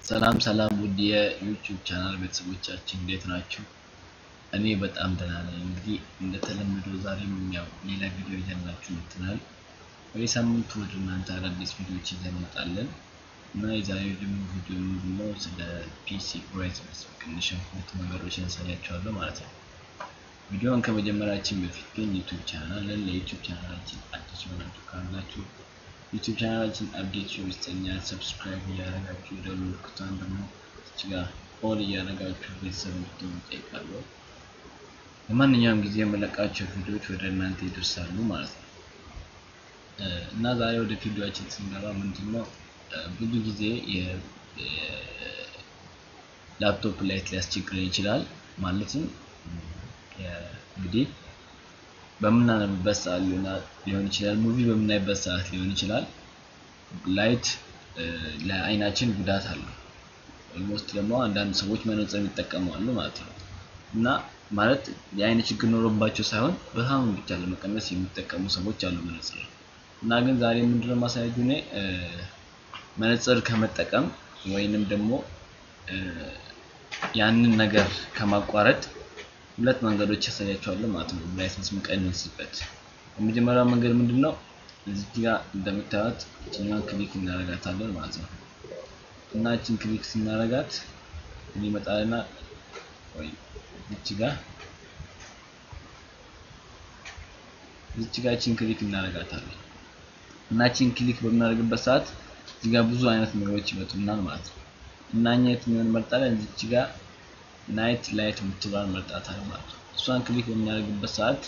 ሰላም ሰላም ውድ የዩቲዩብ ቻናል ቤተሰቦቻችን እንዴት ናችሁ? እኔ በጣም ደህና ነኝ። እንግዲህ እንደተለመደው ዛሬም ያው ሌላ ቪዲዮ ይዘንላችሁ መጥተናል። በየሳምንቱ ወደ እናንተ አዳዲስ ቪዲዮዎች ይዘን እንመጣለን እና የዛሬው ደግሞ ቪዲዮ ምንድነው ስለ ፒሲ ብራይትነስ መቀነሻ ሁለት ነገሮችን ያሳያችኋለሁ ማለት ነው። ቪዲዮውን ከመጀመራችን በፊት ግን ዩቲዩብ ቻናልን ለዩቲዩብ ቻናላችን አዲስ የሆናችሁ ካላችሁ ዩቲዩብ ቻናላችን አፕዴት ይወስደኛል። ሰብስክራይብ እያደረጋችሁ ደወል ምልክቷን ደግሞ እዚህ ጋር ኦል እያደረጋችሁ ቤተሰብ እንድትሆኑ እጠይቃለሁ። በማንኛውም ጊዜ የምለቃቸው ቪዲዮዎች ወደ እናንተ ይደርሳሉ ማለት ነው እና ዛሬ ወደ ቪዲዮችን ስንገባ ምንድነው ብዙ ጊዜ ላፕቶፕ ላይት ሊያስቸግረን ይችላል። ማለትም እንግዲህ በምናነብበት ሰዓት ሊሆን ይችላል፣ ሙቪ በምናይበት ሰዓት ሊሆን ይችላል። ላይት ለአይናችን ጉዳት አለው። ኦልሞስት ደግሞ አንዳንድ ሰዎች መነጽር ይጠቀማሉ ማለት ነው እና ማለት የአይን ችግር ኖሮባቸው ሳይሆን በጣም ብቻ ለመቀነስ የሚጠቀሙ ሰዎች አሉ መነጽር እና ግን ዛሬ ምንድነው ማሳያችሁ እኔ መነጽር ከመጠቀም ወይንም ደግሞ ያንን ነገር ከማቋረጥ ሁለት መንገዶች ያሳያቸዋለሁ ማለት ነው። ብራይትነስ የምንቀንስበት የመጀመሪያው መንገድ ምንድነው? እዚህ ጋር እንደምታዩት እችኛዋን ክሊክ እናደርጋታለን ማለት ነው እና እችን ክሊክ ስናደርጋት ምን ይመጣልና ወይ እቺ ጋር እቺ ጋር እችን ክሊክ እናደርጋታለን እና እችን ክሊክ በምናደርግበት ሰዓት እዚህ ጋር ብዙ አይነት ነገሮች ይመጡናል ማለት ነው እና እኛ የትኛውን እንመርጣለን? እዚህ ጋር ናይት ላይት የምትባል መርጣታለን ማለት ነው። እሷን ክሊክ በምናደርግበት ሰዓት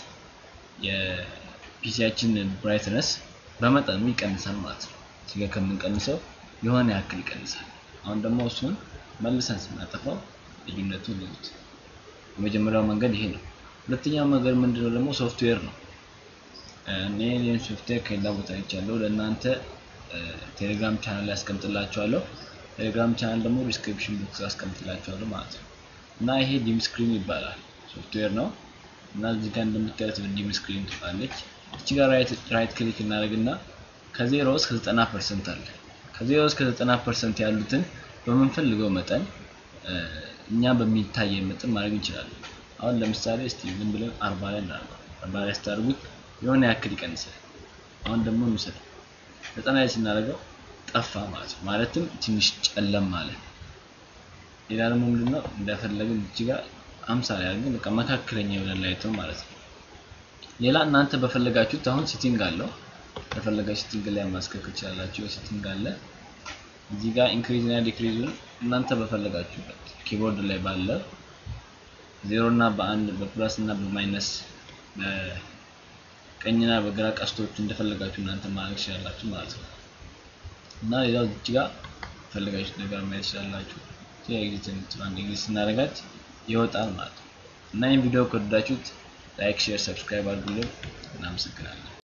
የፒሲያችን ብራይትነስ በመጠኑ ይቀንሳል ማለት ነው። እዚህ ጋር ከምንቀንሰው የሆነ ያክል ይቀንሳል። አሁን ደግሞ እሱን መልሰን ስናጠፋው ልዩነቱን ልዩት። የመጀመሪያው መንገድ ይሄ ነው። ሁለተኛው መንገድ ምንድነው ደግሞ ሶፍትዌር ነው። እኔ ይህን ሶፍትዌር ከሌላ ቦታ አይቻለሁ። ለእናንተ ቴሌግራም ቻናል ላይ አስቀምጥላችኋለሁ። ቴሌግራም ቻናል ደግሞ ዲስክሪፕሽን ቦክስ አስቀምጥላችኋለሁ ማለት ነው እና ይሄ ዲም ስክሪን ይባላል ሶፍትዌር ነው እና እዚህ ጋር እንደምታዩት ዲም ስክሪን ትባለች። እቺ ጋር ራይት ክሊክ እናደርግና ከዜሮ እስከ 90 ፐርሰንት አለ። ከዜሮ እስከ 90 ፐርሰንት ያሉትን በምንፈልገው መጠን እኛ በሚታይ መጠን ማድረግ እንችላለን። አሁን ለምሳሌ እስቲ ዝም ብለን 40 ላይ እናድርገው። 40 ላይ ስታደርጉት የሆነ ያክል ይቀንሳል። አሁን ደግሞ እንውሰድ 90 ላይ ስናደርገው ጠፋ ማለት ነው። ማለትም ትንሽ ጨለም ማለት ሌላ ደግሞ ምንድነው እንደፈለግን እዚህ ጋር 50 ላይ አድርገን በቃ መካከለኛ የሆነ ላይት ነው ማለት ነው። ሌላ እናንተ በፈለጋችሁት አሁን ሴቲንግ አለው በፈለጋችሁ ሴቲንግ ላይ ማስከከል ትችላላችሁ። ሴቲንግ አለ እዚህ ጋር ኢንክሪዝ እና ዲክሪዙን እናንተ በፈለጋችሁበት ኪቦርድ ላይ ባለ ዜሮ እና በአንድ በፕላስ እና በማይነስ በቀኝና በግራ ቀስቶች እንደፈለጋችሁ እናንተ ማድረግ ትችላላችሁ ማለት ነው። እና ሌላው እዚህ ጋር ፈለጋችሁት ነገር ማየት ትችላላችሁ። ኤግዚት አንድ ኤግዚት ስናደርጋት ይወጣል ማለት ነው። እና ይህን ቪዲዮ ከወደዳችሁት ላይክ፣ ሼር፣ ሰብስክራይብ አድርጉልን። እናመሰግናለን።